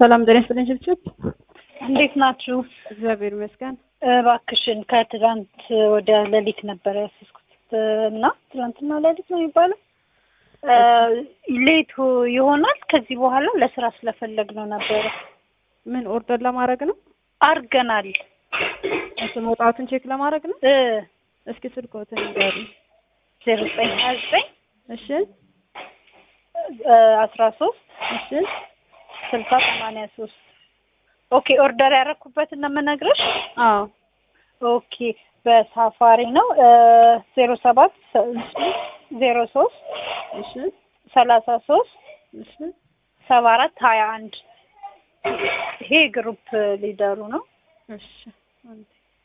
ሰላም ጤና ይስጥልኝ ችብችብ። እንዴት ናችሁ? እግዚአብሔር ይመስገን። እባክሽን ከትላንት ወደ ሌሊት ነበር ያስስኩት እና ትላንትና ሌሊት ነው የሚባለው ሌቱ ይሆናል። ከዚህ በኋላ ለስራ ስለፈለግነው ነበረ ምን ኦርደር ለማድረግ ነው? አርገናል። እሱ መውጣቱን ቼክ ለማድረግ ነው። እ እስኪ ስልክዎትን ንገሩኝ። ዜሮ ዘጠኝ ሀያ ዘጠኝ እሺ አስራ ሶስት እሺ ስልሳ ሰማንያ ሶስት ኦኬ። ኦርደር ያደረኩበትን ነው የምነግርሽ። አዎ ኦኬ በሳፋሪ ነው ዜሮ ሰባት ዜሮ ሶስት እሺ ሰላሳ ሶስት እሺ ሰባ አራት ሀያ አንድ ይሄ ግሩፕ ሊደሩ ነው። እሺ አንዴ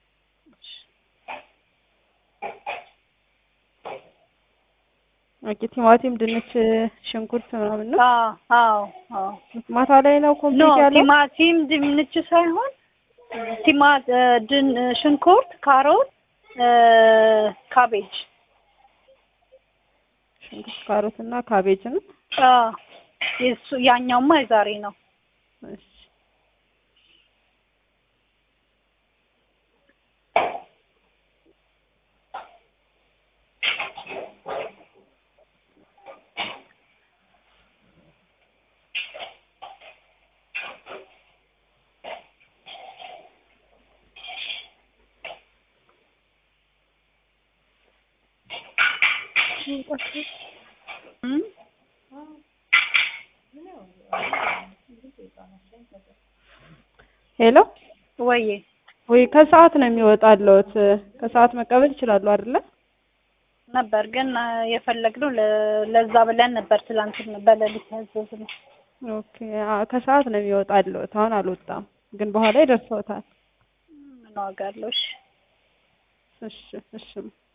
ኦኬ ቲማቲም፣ ድንች፣ ሽንኩርት ምናምን ነው። አዎ አዎ አዎ ማታ ላይ ነው ኖ ኮምፕሊት ያለው። ቲማቲም ድንች ሳይሆን ቲማ ድን ሽንኩርት፣ ካሮት፣ ካቤጅ ሽንኩርት፣ ካሮት እና ካቤጅ ነው። አዎ የሱ ያኛውማ የዛሬ ነው። እሺ እም? ሄሎ ወይዬ ወይ ከሰዓት ነው የሚወጣልዎት? ከሰዓት መቀበል ይችላሉ አይደለ? ነበር ግን የፈለግነው ለ- ለዛ ብለን ነበር ትላንት በሌሊት ያዘዝነው። ኦኬ አ- ከሰዓት ነው የሚወጣልዎት። አሁን አልወጣም፣ ግን በኋላ ይደርሰዎታል። ምን ዋጋ አለው? እሺ እሺ እሺ